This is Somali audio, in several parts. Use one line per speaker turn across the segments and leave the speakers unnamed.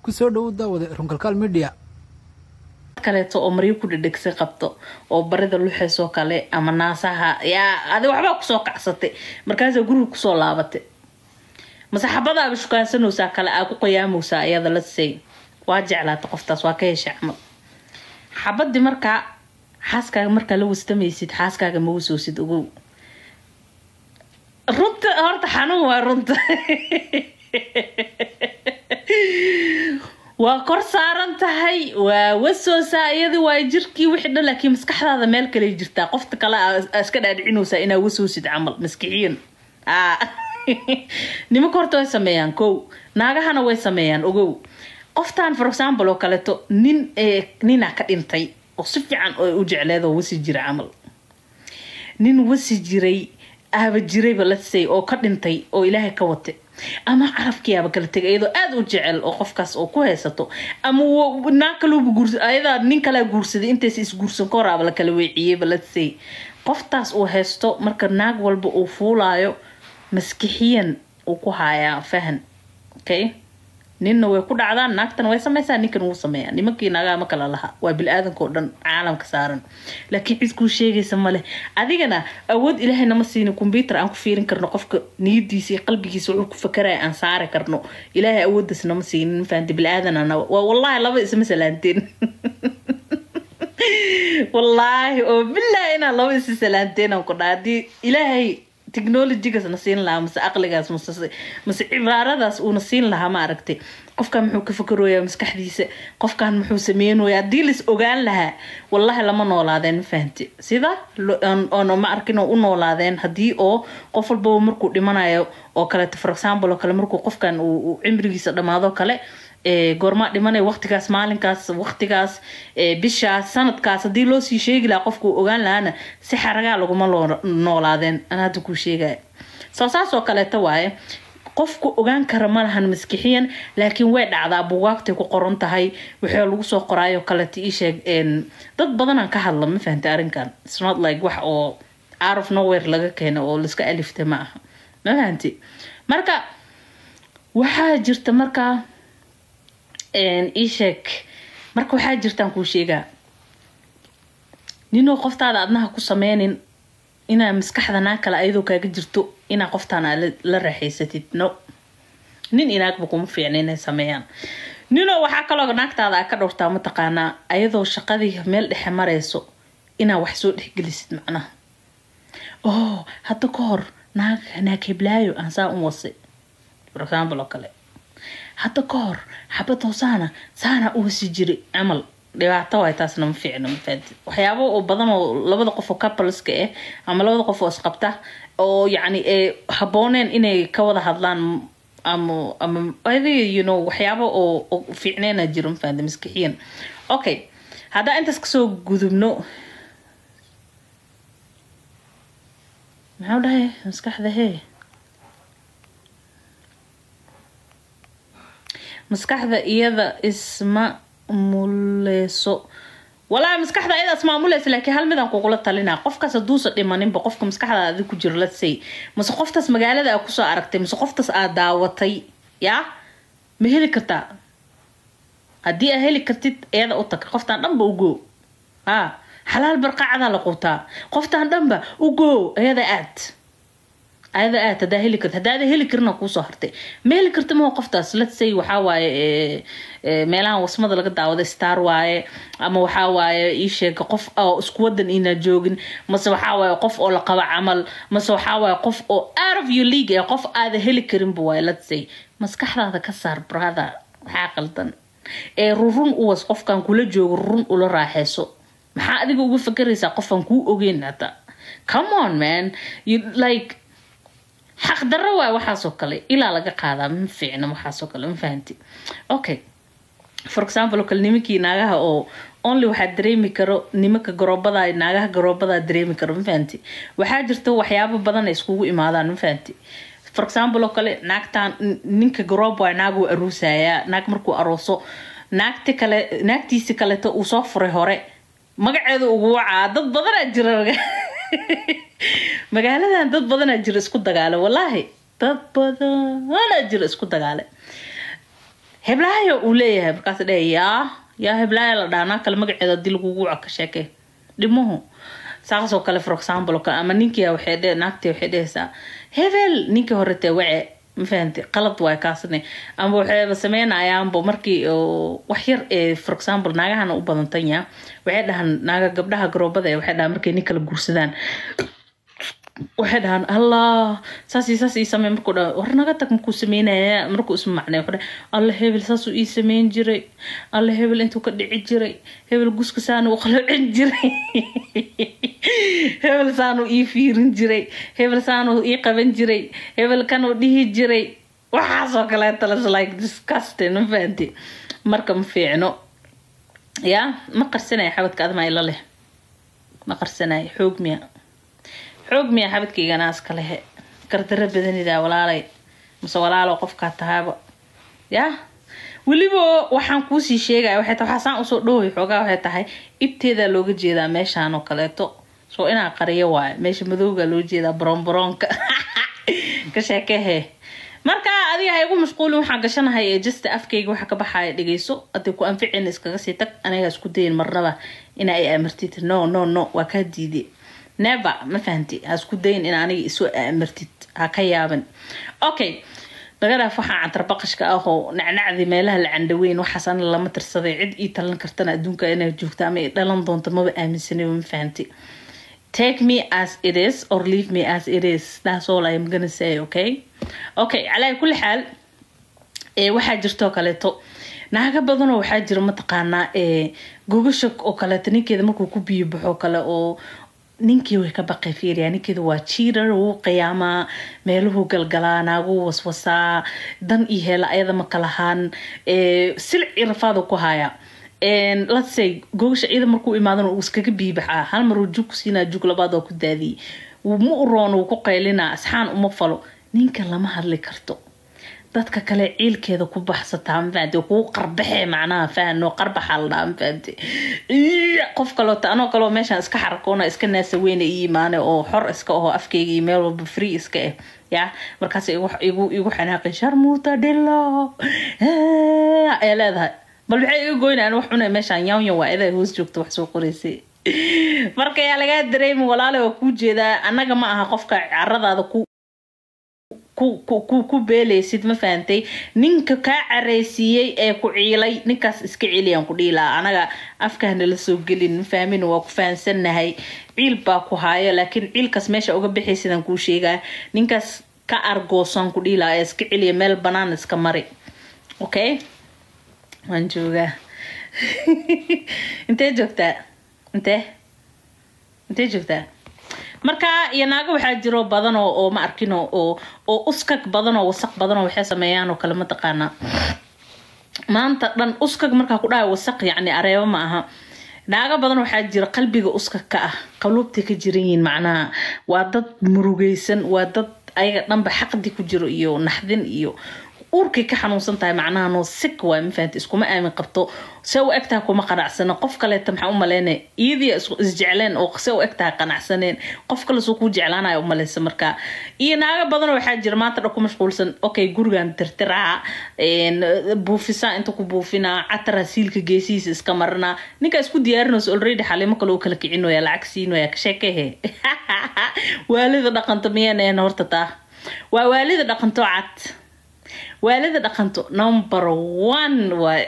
kusoo dhowow daawade runkalkaal media
kaleeto oo maryo ku dhedhegsa qabto oo barida luxeysoo kale ama naasaha yaa adi waxbaa kusoo kacsatay markaasaa guriga kusoo laabatay mase xabadaaba shukaansanaysaa kale aa ku qiyaameysaa iyada la say waa jeclaata qoftaas waa ka hesha camal xabadii markaa xaaskaaga markaa la wastamaysid xaaskaaga ma wasoosid ogow runta horta xanuun waa runta waa kor saaran tahay waa wasoosaa iyadi waa jirkii wixii dhan laakiin maskaxdaada meel kale jirtaa qofta kale aa iska dhaadhicinaysaa inaa wasoosid camal maskixiyan nimanka horta way sameeyaan kow naagahana way sameeyaan ogow qoftan for example oo kaleeto nin ninaa ka dhintay oo si fiican u jecleed oo wasi jira camal nin wasi jiray aaba jirayba lasay oo ka dhintay oo ilaahay ka watay ama carabkiiaba kala tegay iyadoo aada u jecel oo qofkaas oo ku haysato ama naag kaluuba guurs ayadaa nin kalaa guursaday intaysa isguursan ka horaaba la kala weeciyeyba lasay qoftaas uu haysto marka naag walba uu fuulaayo maskixiyan uu ku haayaa fahan okay ninna way ku dhacdaan naagtana way sameysaa ninkan wuu sameeyaa nimankii naagaha ma kala laha waa bil-aadanka oo dhan caalamka saaran laakiin cid kuu sheegaysa male adigana awood ilaahay nama siinin kombyuutar aan ku fiirin karno qofka niyadiisa iyo qalbigiisa wuxuu ku fakaraya aan saari karno ilaahay awooddaas nama siinin fahanti bil-aadanana waa wallaahi laba isma salaanteen wallaahi oo bilaahi inaan laba isa salaanteen aan ku dhaa haddii ilaahay technologygaas na siin lahaa mase aqligaas mase mase cibaaradaas uuna siin lahaa ma aragtay qofkan muxuu ka fakarooyaa maskaxdiisa qofkan muxuu sameynooya haddii lais ogaan lahaa wallahi lama noolaadeen ma fahanti sida oona ma arkin oo u noolaadeen haddii oo qof walbaba markuu dhimanayo oo kaleeto for example oo kale markuu qofkan uu cimrigiisa dhammaado kale goormaa dhimanaya waqtigaas maalinkaas waqtigaas bishaas sanadkaas haddii loo sii sheegi lahaa qofkuu ogaan lahaana si xaragaa laguma noolaadeen an hadda kuu sheegaya soo saas oo kaleeto waaye qofku ogaan kara ma lahan maskixiyan laakiin way dhacdaa bugaagtay ku qoran tahay waxaa lagu soo qoraayo kaleeto ii sheeg dad badanaan ka hadla ma fahantay arrinkan snot like wax oo out of nowhere laga keena oo laiska aliftay ma aha ma fahanti marka waxaa jirta markaa iisheeg marka waxaa jirtaan kuu sheegaa ninoo qoftaada adnaha ku sameynin inaa maskaxda naag kale ayadoo kaaga jirto inaa qoftaan aa la raaxaysatid no nin inaagba kuma fiicna inay sameeyaan ninoo waxaa kaloo naagtaada aa ka dhowrtaa mataqaanaa ayadoo shaqadii meel dhexe marayso inaa wax soo dhexgelisid macnaha oh hadda ka hor naag naag heblaayo aan saa u wasay for example oo kale hadda ka hor xabad hoosaana saana u wasi jiray camal dhibaato waay taasna ma fiicno mafaati waxyaabo oo badan oo labada qof oo coupleska ah ama labada qof oo isqabta oo yacni ee habbooneen inay ka wada hadlaan ama ama adiga you know waxyaabo oo oo fiicneena jiro mafaati maskixiyan okay haddaan intaas kasoo gudubno maxaa dhahay maskaxda hee maskaxda iyada isma muleyso walaa maskaxda iyada ismaamuleysa laakiin hal midaan kugula talinaa qofkaas haduusa dhimaninba qofka maskaxda adi ku jiro lasay mase qoftaas magaalada aa kusoo aragtay mase qoftaas aad daawatay yaa ma heli kartaa haddii aa heli kartid iyada u tag qoftaan dhanba ugo ha xalaal barqacadaa la quutaa qoftaan dhanba ugo iyada aad ayada aad hadaa heli karta hadaada heli karina kuusoo hartay ma heli karta maho qoftaas letsay waxaa waaye meelahan wasmada laga daawada star waaye ama waxaa waaye ii sheega qof oo isku wadan inaa joogin mase waxaa waaye qof oo la qabo camal mase waxaa waaye qof oo out of your league ee qof aada heli karinba waaye letsay maskaxdaada ka saar brother waxaa qaldan ee rurun uwas qofkan kula joogo rurun ula raaxeyso maxaa adiga uga fakaraysaa qofaan kuu ogeyn hata come on man you like xaq darro waay waxaasoo kale ilaa laga qaadaa ma fiicna waxaasoo kale ma fahanti okay for example oo kale nimankii naagaha oo only waxaa dareemi karo nimanka garoobada naagaha garoobada dareemi karo ma fahanti waxaa jirta waxyaabo badan ay iskugu imaadaan ma fahanti for example oo kale naagtan ninka garoob waay naaguu aruusayaa naag markuu arooso naagti kale naagtiisi kaleeto uu soo furay hore magaceeda ugu wacaa dad badanaa jira magaaladan dad badanaa jira isku dagaale wallaahi dad badanaa jira isku dagaale heblaayo uu leeyahay markaas dhe yaa yaa heblaaya la dhaanaa kale magaceeda hadii lagugu waca ka sheekee dhimuhu saasoo kale for example oo kale ama ninkii waxay dhe naagtii waxay dhehaysaa hebel ninkii hore tee wace ma fahanti qalad waay kaasne ama waxayba sameynayaanba markii wax yar ee for example naagahana u badantanya waxay dhahaan naaga gabdhaha garoobada ee waxay dhahaan markay nin kala guursadaan waxay dhahaan allah saas iyo saas ii samey markuu dha war naga tag markuu sameynaya markuu isma macnay wuxuu dhahay alla hebel saasuu ii sameyn jiray alla hebel intuu ka dhici jiray hebel guska saanu u qalocin jiray hebel saanuu ii fiirin jiray hebel saanuu ii qaban jiray hebel kanuu dhihi jiray waxaasoo kaleeta las like disgusting ma fahanti marka ma fiicno yaa ma qarsanaya xabadka admaa ila leh ma qarsanaya xoog miya xoog miya xabadkaygana iska lehe gardaro badanidaa walaalay mase walaalo qofkaa tahaaba yaa weliba waxaan kuusii sheegaya waxay tahay waxaasaan usoo dhoway xoogaa waxay tahay ibteedaa looga jeedaa meeshaan oo kaleeto soo inaa qariyo waayo meesha madowga loo jeedaa baroonbaroonka ka sheekehe marka adiga ha igu mashquulin waxaan gashanahay ee jasta afkayga waxa ka baxaya dhegeyso haday ku anficin iskaga sii tag aniga isku dayin marnaba ina ay amartid no no no waa kaa diiday never ma fahanti ha isku dayin in aniga isu amartid ha ka yaaban okay laga dhaaf waxaa cantarbaqashka ah oo nacnacdii meelaha la candhaweyn waxaas ana lama tirsaday cid ii talan kartana adduunka inay joogta ama dhalan doonto maba aaminsanaba ma fahanti take me as it is or leave me as it is that's all I'm gonna say okay okay calaa kulli xaal waxaa jirtoo kaleeto naaga badanoo waxaa jira mataqaanaa gogasha oo kaleeto ninkeeda markuu ku biyo baxo kale oo ninkii way ka baqay fiiriya ninkeeda waa jiirar wuu qiyaamaa meeluhu galgalaa naaguu waswasaa dan iyo heela ayada ma kalahaan silci rafaadu ku haya let's say gogasha ciida markuu imaadan uu iskaga biibaxaa hal maruu jug ku siinaa jug labaad oo ku daadiyay ma u roon uu ku qaylinaa asxaan uma falo ninka lama hadli karto dadka kale ciilkeeda ku baxsataa mafahanti kuu qarbaxee macnaha fahano qarbaxa la dhaha mafahanti qof kaloota anoo kaleo meeshaan iska xarakoona iska naasa weyna ii imaane oo xor iska aho afkeyga iyo meel walba free iska ah ya markaas igu igu xanaaqin sharmuuta dhilo ayaa leedahay bal maxay iga goynayaan wax cunay meeshaan yawnyan waa idaa hoos joogta wax soo qoraysay marka yaa lagaa dareemi walaale waa kuu jeedaa annaga ma aha qofka caradaada ku ku beeleysid ma fahantay ninka kaa careysiiyey ee ku ciilay ninkaas iska celiyaan ku dhiilaa anaga afkaana la soo gelin ma fahmin waa ku fahansannahay ciil baa ku haayo laakiin ciilkaas meesha uga bixay sidaan kuu sheegaa ninkaas ka argoosaan ku dhiilaa ee iska celiya meel banaan iska mari okay waan joogaa intee joogtaa intee intee joogtaa marka iyo naago waxaa jiro badan oo ma arkin oo oo uskag badan oo wasaq badan oo waxay sameeyaan oo kale mataqaanaa maanta dhan uskag markaa ku dhahay wasaq yacni areebo ma aha naago badan waxaa jira qalbiga uskag ka ah qaluubtay ka jiran yihiin macnaha waa dad murugeysan waa dad ayaga dhanba xaqdi ku jiro iyo naxdin iyo uurkay ka xanuunsan tahay macnaha noo sik waay mafahanti iskuma aamin qabto se u egtaha kuma qanacsana qof kaleeta maxaa u maleyna iyadii isjecleen oo se u egtaha qanacsaneen qof kale soo kuu jeclaanaya u maleysa marka iyo naago badanoo waxaa jira maanta dhan ku mashquulsan okay gurigan tirtiraa buufisaa inta ku buufinaa catara siilka geesihiisa iska marinaa ninkaa isku diyaarinayso already xalimo kale u kala kicinoya lacag siinoya ka sheekehe waalida dhaqanto miyaan horta taa waa waalida dhaqanto cad waalida dhaqanto number one waay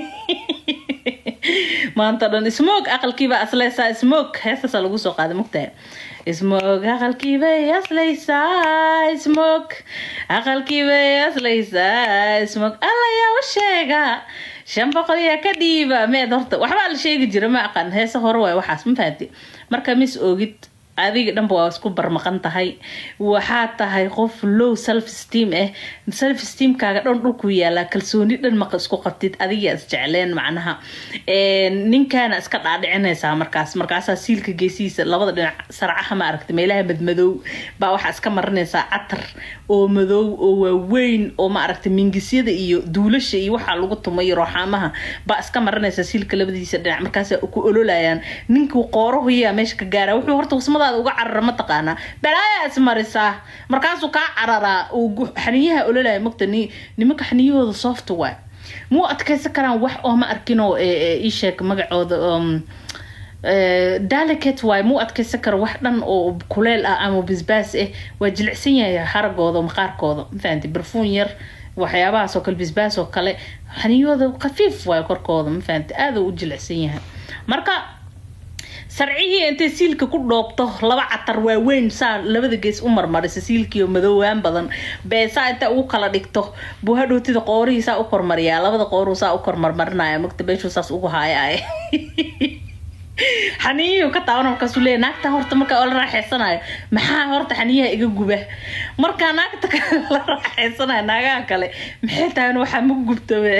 maanta dhan smog aqalkiiba asleysaa smog heestaasa lagu soo qaaday mugtahay smog aqalkiibay asleysaa smog aqalkiibay asleysaa smog alla yaa u sheega shan boqol yaa ka dhiiba meed horta waxbaa la sheegi jira ma aqaan heese hore waay waxaas ma fahanti marka mis ogid adiga dhanba waa isku barmaqan tahay waxaa tahay qof low self steam ah self steamkaaga dhan dhulku yaalaa kalsooni dhan maqa isku qabtid adiga isjecleen macnaha ninkaana iska dhaadhicinaysaa markaas markaasaa siilka geesihiisa labada dhinac sarcaha ma aragta meelaha madmadow baa waxaa iska marinaysaa catar oo madow oo waaweyn oo ma aragta mingisyada iyo duulasha iyo waxaa lagu tumay rooxaamaha baa iska marinaysaa siilka labadiisa dhinac markaas ku ololayaan ninkuu qoorahuyaa meesha ka gaara wuxuu horta wasmada uga carara mataqaanaa balaayaa ismarisaa markaasuu kaa cararaa uu xaniyaha ololaya mogta nimanka xaniyahooda soft waay muu adkeysan karaan wax oo ma arkinoo ii sheeg magacooda delicate waay muu adkeysan karo wax dhan oo kuleel ah ama bisbaas ah waa jilicsan yahay haragooda maqaarkooda mafahanti barfuun yar waxyaabahaas oo kale bisbaas oo kale xaniyooda khafiif waay korkooda mafahanti aada u jilicsan yahay marka sarcihii intay siilka ku dhoobto laba catar waaweyn saa labada gees u marmarisa siilkiio madoowaan badan bee saa inta ugu kala dhigto buu hadhowtida qoorihii saa u kormariyaa labada qooruu saa u kormarmarinaya magta beeshuu saas ugu haaya xaniyihu ka taaban markaasuu leeya naagta horta markaa la raaxeysanayo maxaa horta xaniyaha iga guba markaa naagta kale la raaxeysanayo naagaha kale maxay tahay waxaa ma gubtabe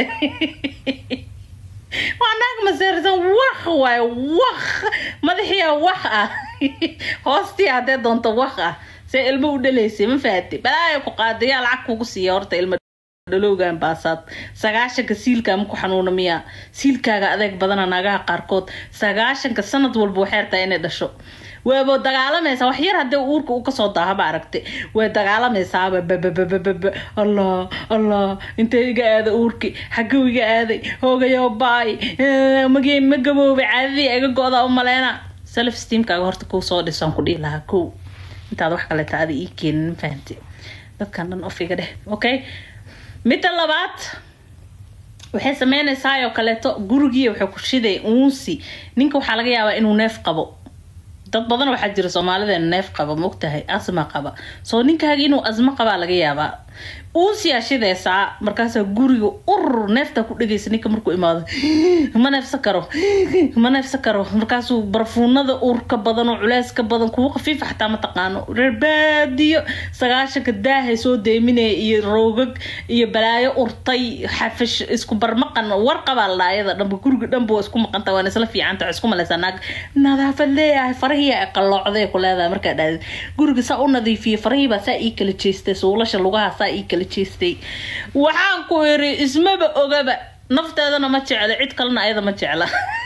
waa naag maseersan waq waay waq madaxiia waq ah hoostii haddee doonto waq ah see ilmo u dhalaysay ma fahati balaayo ku qaadayaa lacag kugu siiya horta ilmo dhalowgan baasaad sagaashanka siilkaa maku xanuuna miyaa siilkaaga adeeg badana naagaha qaarkood sagaashanka sanad walba waxay rabtaa inay dhasho waaba dagaalamaysaa wax yar haddii uurka uu kasoo daahaba aragtay way dagaalamaysaaba bababababa allah allah intee iga aaday uurki xagow iga aaday hoogayo baay magee ma gaboobay caadadii iga go-da u maleyna self steamkaaga horta kow soo dhisaan ku dhihi lahaa kow intaad wax kaleeta ada ii keenin fahamti dadkan dhan of iga dheh okay midda labaad waxay sameynaysaa oo kaleeto gurigii waxay ku shiday uunsi ninka waxaa laga yaabaa inuu neef qabo dad badan waxaa jira soomaalida neef qaba maogtahay asma qaba soo ninkaaga inuu asmo qabaa laga yaabaa uunsiyaa shidaysaa markaasaa guriga urur neeftaa ku dhegaysa ninka markuu imaado ma neefsan karo ma neefsan karo markaasuu barfuunada uurka badan oo culeyska badan kuwa khafiifa xataa ma taqaano reer baadiyo sagaashanka daahay soo deeminaya iyo roogag iyo balaayo urtay xafish isku barmaqan warqabaa la dhaayada dhanba guriga dhanba waa isku maqanta waan isla fiicanta waa isku malaysaa naag nadaafad leeyahay farahii ay qalloocday ku leedahay markaa dhahda guriga saa u nadiifiyay farahiibaa saa ii kala jeestay suulasha lugaha saa ii kala jeestay waxaan ku iri ismaba ogaba nafteedana ma jecla cid kalena ayada ma jecla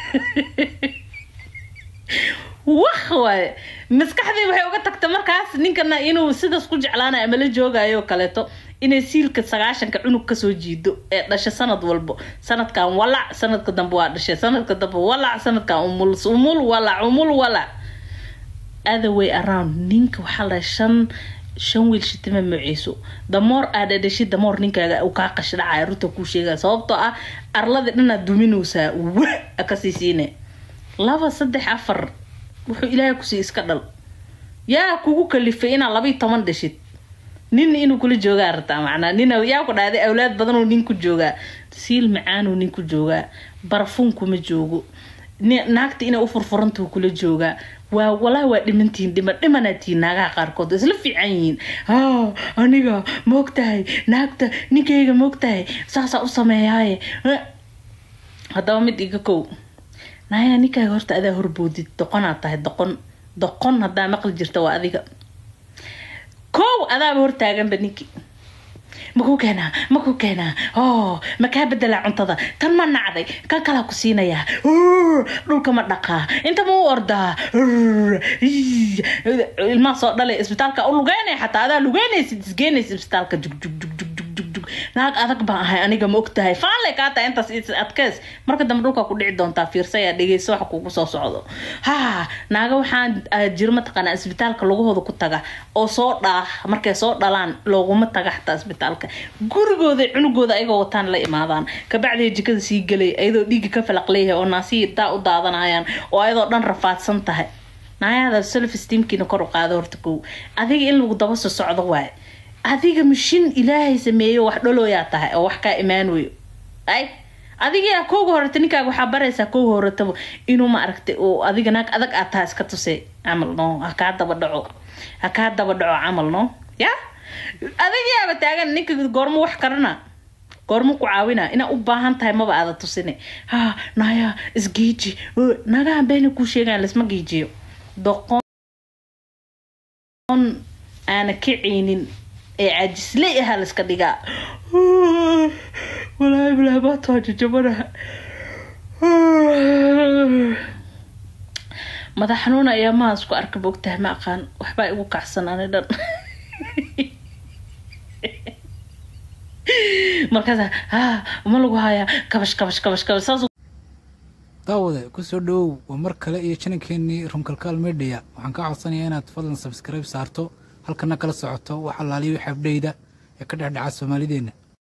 wax waaye maskaxdii waxay uga tagta markaas ninkana inuu sidaas ku jeclaanayo ama la joogayo kaleeto inay siilka sagaashanka cunug kasoo jiido ee dhasha sanad walbo sanadkan walac sanadka dambe waa dhashay sanadka dambe walac sanadkan umul umul walac umul walac other way around ninka waxaa la shan shan wiil shitima maciiso damoor aad dhadhashid damoor ninkaaga uu kaa qashdhacaya runta kuu sheegaya sababtoo ah arladii dhanaad duminaysaa wa kasii siine laba saddex afar wuxuu ilaahay kusii iska dhal yaa kugu kalifay inaad labayo toban dhashid nin inuu kula joogaa rabtaa macnaa nin yaa ku dhahday awlaad badanoo nin ku joogaa siil macaanuu nin ku joogaa barfuunkuma joogo naagta inay u furfurantuu kula joogaa waa walaa waa dhimantihiin dhima dhimanaatihiin naagaha qaarkood isla fiican yihiin haa aniga maogtahay naagta ninkayga maogtahay saasaa u sameeyaaye haddaba mid iga kow naaya ninkaaga horta adaa horboodid doqonaad tahay doqon doqon haddaa maqli jirta waa adiga kow adaaba hortaaganba ninkii makuu keenaa makuu keenaa o makaa bedelaa cuntada tan ma nacday kan kalaa ku siinayaa dhulka ma dhaqaa inta ma u ordaa ilmaha soo dhalay isbitaalka u lugeynaya xataa adaa lugeynaysid isgeynaysa isbitaalka jugjugjugjug naag adag baan ahay aniga ma ogtahay faanle kaa tahay intaas adkeys marka dambe dhulka ku dhici doontaa fiirsaya dhegeyso waxa kugu soo socdo ha naaga waxaan jiro mataqaanaa isbitaalka lagahooda ku taga oo soo dhaa markay soo dhalaan looguma taga xataa isbitaalka gurigooda cunugooda ayagoo wataan la imaadaan kabacdii jikada sii gelay ayadoo dhiigga ka falaq leeyahay oo naasihii daa u daadanayaan oo ayadoo dhan rafaadsan tahay naayaada self steamkiina kor u qaado horta kow adiga in lagu daba soo socdo waaye adiga mashin ilaahay sameeyo wax dhalooyaa tahay oo wax kaa imaanayo ay adiga kowga horeta ninkaaga waxaa baraysaa kowga horetaba inuu ma aragtay oo adiga naag adag aad tahay iska tusay camal no ha kaa daba dhaco ha kaa daba dhaco camal no ya adigayaaba taagan ninka goormo wax karana goormo ku caawina inaa u baahan tahay maba aada tusine ha naya isgeeji nagahan beena kuu sheegaan lasma geejiyo doqon aana kacaynin ee caajisle ahaa layska dhigaa walaahi bilaahi baataa jajabanaha madax xanuun ayaa maha isku arka bogtahay ma aqaan waxbaa igu kacsan ani dhan markaasa ah ma lagu hayaa kabash kabash kabash kabash saas
daawade kusoo dhowow waa mar kale iyo janankeenii runkalkaal media waxaan kaa codsanayaa inaad fadlan sabskribe saarto halkana kala socoto wax allaaliyo xabdheyda ee ka dhexdhaca soomaalideenna